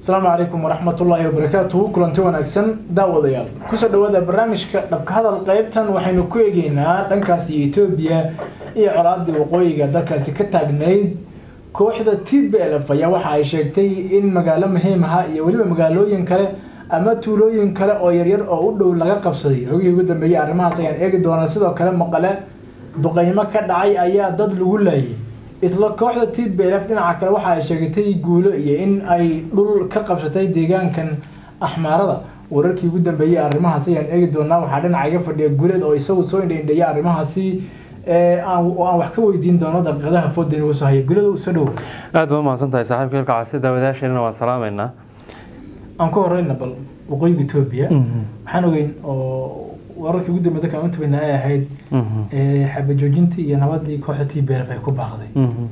asalaamu calaykum waraxmatullaahi wabarakaatuhu kulanti wanaagsan daawadayaal kusoo dhawaada barnaamijka dhabka hadal qeybtan waxaynu ku eegeynaa dhankaasi etoobiya iyo colaadii waqooyiga dalkaasi ka taagnayd kooxda t b l f ayaa waxa ay sheegtay in magaalo muhiim aha iyo weliba magaalooyin kale ama tuulooyin kale oo yaryar oo u dhow laga qabsaday xogihii ugu dambeeyey arrimahaas ayaan eegi doonaa sidoo kale maqale duqeymo ka dhacay ayaa dad lagu laayay isla kooxda t b l f dhinaca kale waxa ay sheegatay guulo iyo in ay dhul ka qabsatay deegaankan axmaarada wararkii ugu dambeeyey arrimahaas ayaan eegi doonaa waxaa dhinaca iga fadhiya guuleed oo isagu soo indhaindheeya arrimahaasi aan wax ka weydiin doono daqiiqadaha fooda inagu soo haya guulada u soo dhowo aad ba umahadsan tahay saaxiibka hilka casi daawadayaasheenna waan salaameynaa aan ku horeyna bal waqooyiga etoobiya waxaan ogeyn oo wararkii ugu dambeey dadkaan untabayna ay ahayd xabajoojintii iyo nabadii kooxda t b l f ay ku baaqday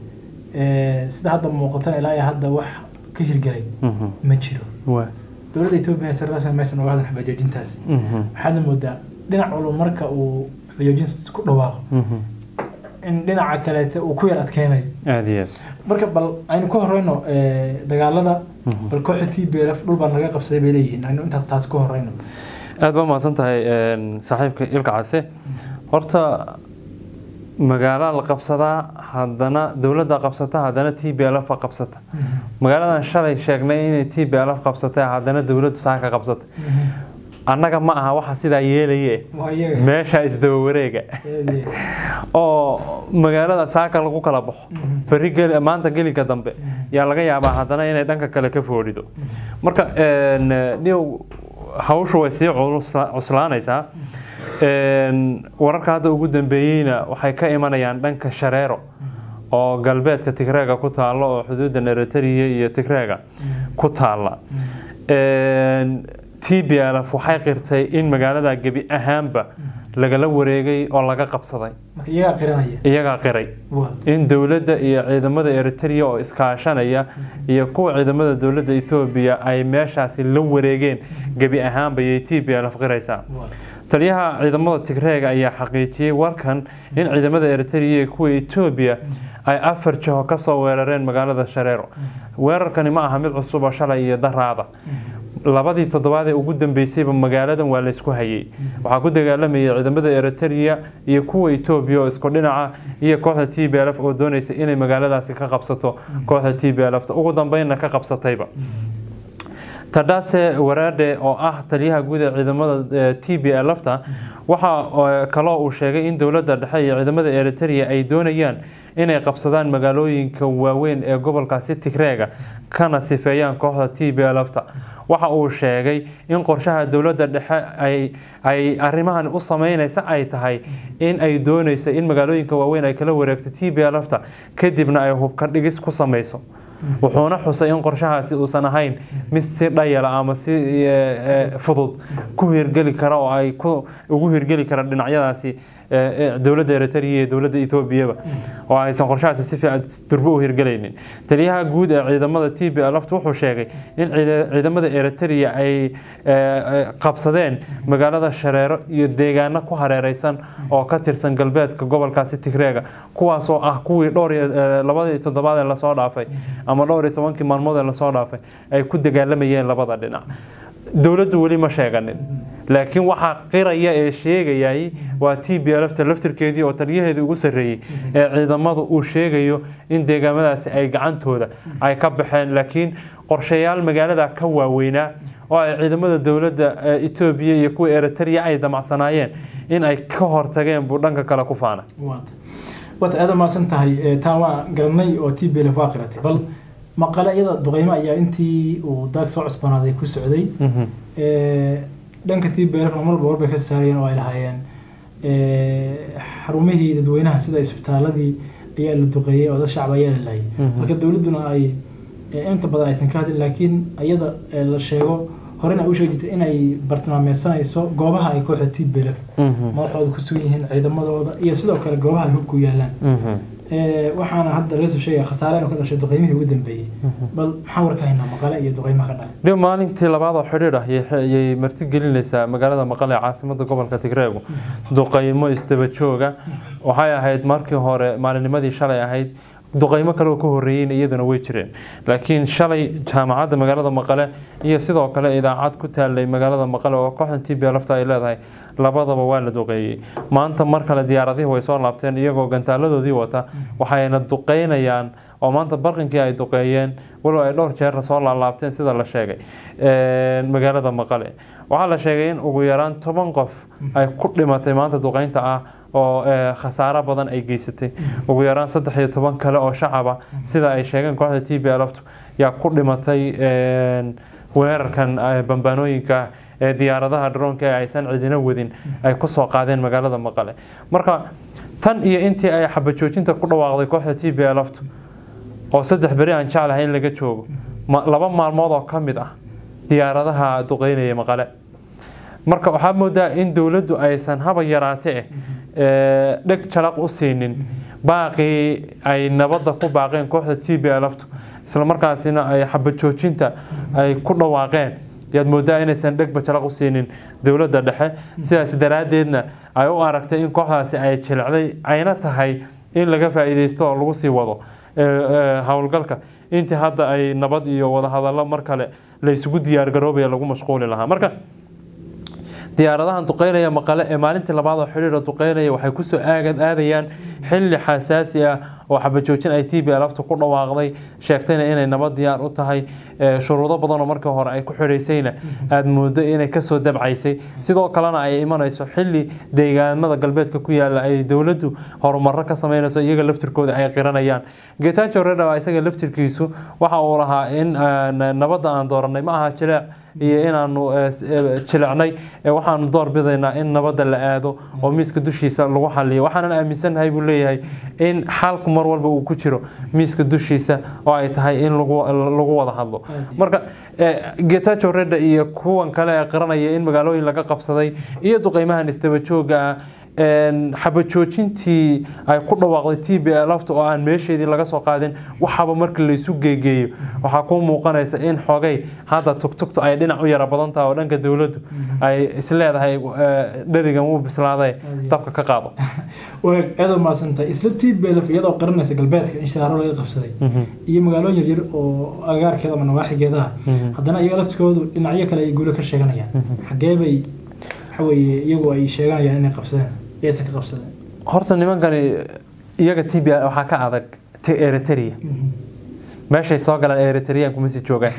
sida hadda muuqatan ilaa iyo hadda wax ka hirgelay ma jiro dowladda etoobiya si rasmi maysan oga hadlan xabajoojintaas waxaadna moodaa dhinac walba marka uu xabajoojin ku dhawaaqo in dhinaca kaleete uu ku yar adkeynayo aad iyo aad marka bal aynu ka horeyno dagaalada bal kooxda t b l f dhul baan laga qabsaday bay leeyihiin aynu intaas taas ka horeyno aad ba umahadsan tahay saaxiibka ilka case horta magaalo la qabsadaa haddana dowladda qabsata haddana t b l f qabsata magaaladan shalay sheegnay inay t b l f qabsatay haddana dowladdu saaka qabsatay annaga ma aha waxa sidaa yeelaye meesha isdaba wareega oo magaalada saaka lagu kala baxo beri maanta gelinka dambe yaa laga yaabaa haddana inay dhanka kale ka foodhido marka niw hawshu way sii cuslaanaysaa wararka hadda ugu dambeeyeyna waxay ka imanayaan dhanka shareero oo galbeedka tigreega ku taalla oo xuduudda eritrea iyo tigreega ku taalla t b l f waxay qirtay in magaalada gebi ahaanba lagala wareegay oo laga qabsaday iyagaa qiray in dowladda iyo ciidamada eritrea oo iskaashanaya iyo kuwa ciidamada dowladda etoobiya ay meeshaasi la wareegeen gebi ahaanba yay t b l f qiraysaa taliyaha ciidamada tigreega ayaa xaqiijiyey warkan in ciidamada eritrea iyo kuwa etoobiya ay afar jaho kasoo weerareen magaalada shareero weerarkani ma aha mid cusub oo shalay iyo daraada labadii toddobaad ee ugu dambeysayba magaaladan waa laysku hayay waxaa ku dagaalamayay ciidamada eritrea iyo kuwa etoobiya oo isku dhinaca iyo kooxda t b l f oo doonaysa inay magaaladaasi ka qabsato kooxda t b l f ugu dambeynna ka qabsatayba tadhase waraadhe oo ah taliyaha guud ee ciidamada t b l fta waxa kaloo uu sheegay in dowladda dhexe iyo ciidamada eritrea ay doonayaan inay qabsadaan magaalooyinka waaweyn ee gobolkaasi tigreega kana sifeeyaan kooxda t b l fta waxa uu sheegay in qorshaha dowladda dhexe ay arrimahan u sameynaysa ay tahay in ay doonayso in magaalooyinka waaweyn ay kala wareegto t b l fta kadibna ay hubka dhigis ku sameyso wuxuuna xusay in qorshahaasi uusan ahayn mid si dhayala ama si fudud ku hirgeli kara oo ay ugu hirgeli kara dhinacyadaasi dowladda eritrea iyo dowladda etoobiyaba oo aysan qorshahaasi si fiican durbo u hirgelaynin taliyaha guud ee ciidamada t b lft wuxuu sheegay in ciidamada eritrea ay qabsadeen magaalada shareero iyo deegaano ku hareereysan oo ka tirsan galbeedka gobolkaasi tigreega kuwaas oo ah kuwii dhowr labadii toddobaad ee lasoo dhaafay ama dhowr iyo tobankii maalmood ee lasoo dhaafay ay ku dagaalamayeen labada dhinac dowladdu weli ma sheeganin laakiin waxaa qiraya ee sheegayay waa t b lfta laftirkeedii oo taliyaheedii ugu sarreeyey ee ciidamadu uu sheegayo in deegaamadaasi ay gacantooda ay ka baxeen laakiin qorshayaal magaalada ka waaweynaa oo ay ciidamada dowladda etoobiya iyo kuwa eritrea ay damacsanaayeen in ay ka hortageen buu dhanka kale ku faanay waata aada mahadsan tahay taa waa garanay oo t b lf waa qiratay bal maqale iyada duqeymo ayaa intii uu daag soo cusbanaaday ku socday dhanka t b lfna marba warbay ka saarayeen oo ay lahaayeen xarumihii dadweynaha sida isbitaaladii ayaa la duqeeyey oo dad shacab ayaa la laayay marka dowladduna ay inta badan aysan ka hadlin laakiin iyada la sheego horena u sheegi jirtay inay bartilmaameysanayso goobaha ay kooxda t b lf madaxooda ku sugan yihiin ciidamadooda iyo sidoo kale goobaha ay hubku yaalaan waxaana hadda laga soo sheegaya khasaare inuu ka dhashay duqeymihii ugu dambeeyey bal maxaa warka haynaa maqale iyo duqeymaha ka dhacay dhib maalintii labaad oo xidhiidh ah ayay martigelinaysaa magaalada maqale ee caasimada gobolka tigreegu duqeymo isdaba jooga waxay ahayd markii hore maalinnimadii shalay ahayd duqeymo kale oo ka horreeyeyna iyaduna way jireen laakiin shalay jaamacadda magaalada maqale iyo sidoo kale idaacad ku taalay magaalada maqale oo kooxdan t b lafta ay leedahay labadaba waa la duqeeyey maanta mar kale diyaaradihii way soo laabteen iyagoo gantaaladoodii wata waxayna duqeynayaan oo maanta barqinkii ay duqeeyeen walow ay dhowr jeerna soo laalaabteen sida la sheegay magaalada maqale waxaa la sheegay in ugu yaraan toban qof ay ku dhimatay maanta duqeynta ah oo khasaaro badan ay geysatay ugu yaraan saddex iyo toban kale oo shacaba sida ay sheegeen kooxda t b lftu yaa ku dhimatay weerarkan bambaanooyinka ee diyaaradaha droonka ee aysan cidina wadin ay kusoo qaadeen magaalada maqale marka tan iyo intii ay xabajoojinta ku dhawaaqday kooxda t b lftu oo saddex beri aan jeclahay in laga joogo laba maalmood oo ka mid ah diyaaradaha duqeynaya maqale marka waxaa moodaa in dowladdu aysan haba yaraate eh dheg jalaq u siinin baaqii ay nabadda ku baaqeen kooxda t b lftu isla markaasina ay xabajoojinta ay ku dhawaaqeen yaad moodaa inaysan dhegba jalaq u siinin dowladda dhexe sidaas daraaddeedna ay u aragtay in kooxdaasi ay jilicday ayna tahay in laga faa'iideysto oo lagu sii wado howlgalka intii hadda ay nabad iyo wadahadallo mar kale la isugu diyaargaroobaya lagu mashquuli lahaa marka diyaaradahan duqeynaya maqale ee maalintii labaad oo xidhiira duqeynaya waxay kusoo aagad aadayaan xilli xasaasi ah oo xabajoojin ay t b lafta ku dhawaaqday sheegtayna inay nabad diyaar u tahay shuruudo badanoo markii hore ay ku xidhaysayna aada moodo inay kasoo dabcaysay sidoo kalena ay imanayso xilli deegaamada galbeedka ku yaala ay dowladdu horumaro ka sameynayso iyaga laftirkooda ay qiranayaan getajo redha isaga laftirkiisu waxa uu lahaa in nabadda aan dooranay ma aha jileec iyo inaanu jilecnay waxaanu door bidaynaa in nabadda la aado oo miiska dushiisa lagu xaliyo waxaanan aaminsannahay buu leeyahay in xalku mar walba uu ku jiro miiska dushiisa oo ay tahay in lagu wada hadlo marka getajo redha iyo kuwan kale ee qiranaya in magaalooyin laga qabsaday iyo duqeymahan isdaba jooga ah xabajoojintii ay ku dhawaaqday t b lafta oo aan meesheedii laga soo qaadin waxaaba marka laysu geegeeyo waxaa ku muuqanaysa in xogay hadda tugtugtu ay dhinac u yara badan tahay oo dhanka dowladdu ay isleedahay dherigan wuu bislaaday dabka ka qaado aada maadsantahay isla t b lf iyadoo qaranaysa galbeedka in shaaro laga qabsaday iyo magaalooyin yaryar oo agaarkeeda ama nawaaxigeedaha haddana iyaga laftikoodu dhinacyo kale ay guulo ka sheeganayaan xagee bay waxaweye iyagu ay sheeganayaan inay qabsadeen yaysan ka qabsadeen horta nimankani iyaga t b waxaa ka adag eritrea meeshay soo galaan eritrean kuma sii joogaan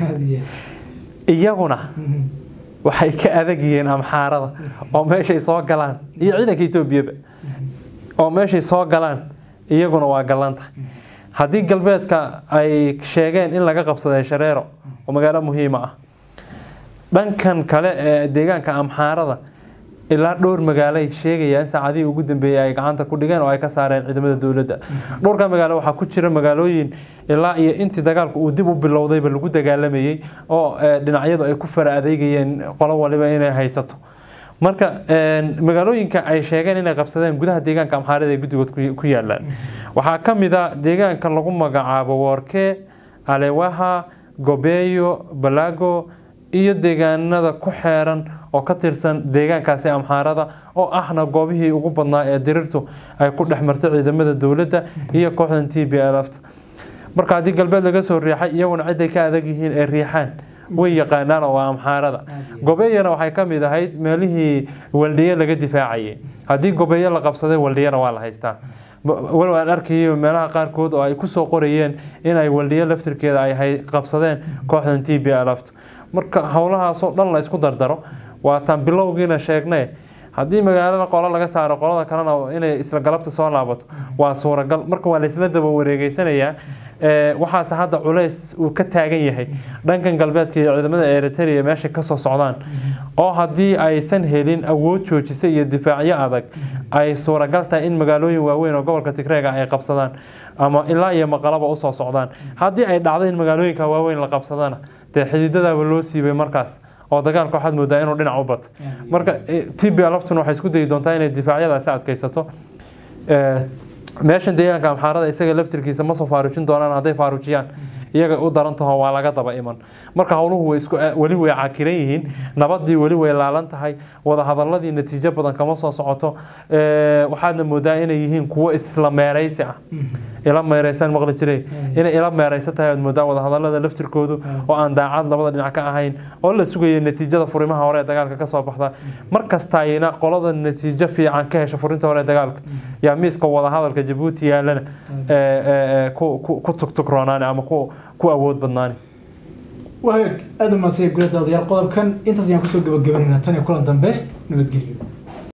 iyaguna waxay ka adag yihiin amxaarada oo meeshay soo galaan iyo ciidanka etoobiyaba oo meeshay soo galaan iyaguna waa gallanta haddii galbeedka ay sheegeen in laga qabsaday shareero oo magaalo muhiima ah dhankan kale ee deegaanka amxaarada ilaa dhowr magaalay sheegayaan saacadihii ugu dambeeyey ay gacanta ku dhigeen oo ay ka saareen ciidamada dowladda dhowrka magaalo waxaa ku jira magaalooyin ilaa iyo intii dagaalku uu dib u bilowdayba lagu dagaalamayey oo dhinacyadu ay ku fara adeegayeen qolo waliba inay haysato marka magaalooyinka ay sheegeen inay qabsadeen gudaha deegaanka amxaarada ee guddigood ku yaalaan waxaa ka mid a deegaanka lagu magacaabo woorke alewaha gobeeyo balago iyo deegaanada ku xeeran oo ka tirsan deegaankaasi amxaarada oo ahna goobihii ugu badnaa ee dirirtu ay ku dhex martay ciidamada dowladda iyo kooxdan t b lft marka haddii galbeed laga soo riixay iyaguna ciday ka adag yihiin ee riixaan way yaqaanaan oo waa amxaarada gobeeyana waxay ka mid ahayd meelihii waldhiye laga difaacayay haddii gobeeyo la qabsaday waldhiyana waa la haystaa walow aan arkayay meelaha qaarkood oo ay kusoo qorayeen inay waldhiyo laftirkeeda ay qabsadeen kooxdan t b lft marka howlahaasoo dhan la isku dardaro waataan bilowgiina sheegnay haddii magaalada qolo laga saaro qolada kalena inay isla galabta soo laabato waa suuragal marka waa laysla daba wareegeysanayaa waxaase hadda culays uu ka taagan yahay dhankan galbeedka iyo ciidamada eritrea meesha kasoo socdaan oo haddii aysan helin awood joojisa iyo difaacyo adag ay suuragal tahay in magaalooyin waaweyn oo gobolka tigreega ay qabsadaan ama ilaa iyo maqalaba usoo socdaan haddii ay dhacdo in magaalooyinka waaweyn la qabsadana dee xididadaaba loo siibay markaas oo dagaalka waxaad moodaa inuu dhinac u bato marka t b laftuna waxay isku dayi doontaa inay difaacyadaasi adkaysato meeshan deegaanka amxaarada isaga laftirkiisa ma soo faaruujin doonaan hadday faaruujiyaan iyaga u daran taho waa laga daba iman marka howluhu way isku weli way cakiran yihiin nabadii weli way laalan tahay wadahadaladii natiijo badan kama soo socoto Eh, waxaadna moodaa inay yihiin kuwo isla meeraysi ah ila meeraysaan maqli jiray inay ila meeraysa tahay aad moodaa wadahadalada laftirkoodu oo aan daacad labada dhinac ka ahayn oo la sugaya natiijada furimaha hore ee dagaalka kasoo baxda mar kastayna qolada natiijo fiican ka hesha furinta hore ee dagaalka yaa miiska wadahadalka jabuuti yaalana eh, eh, eh, ku ku- ku tugtugroonaani ama ku ku awood badnaani wahagaag aada u mahadsan guladaadayaal qodobkan intaas ayaan kusoo gabagabanayna tan iyo kulan dambe nabadgelyo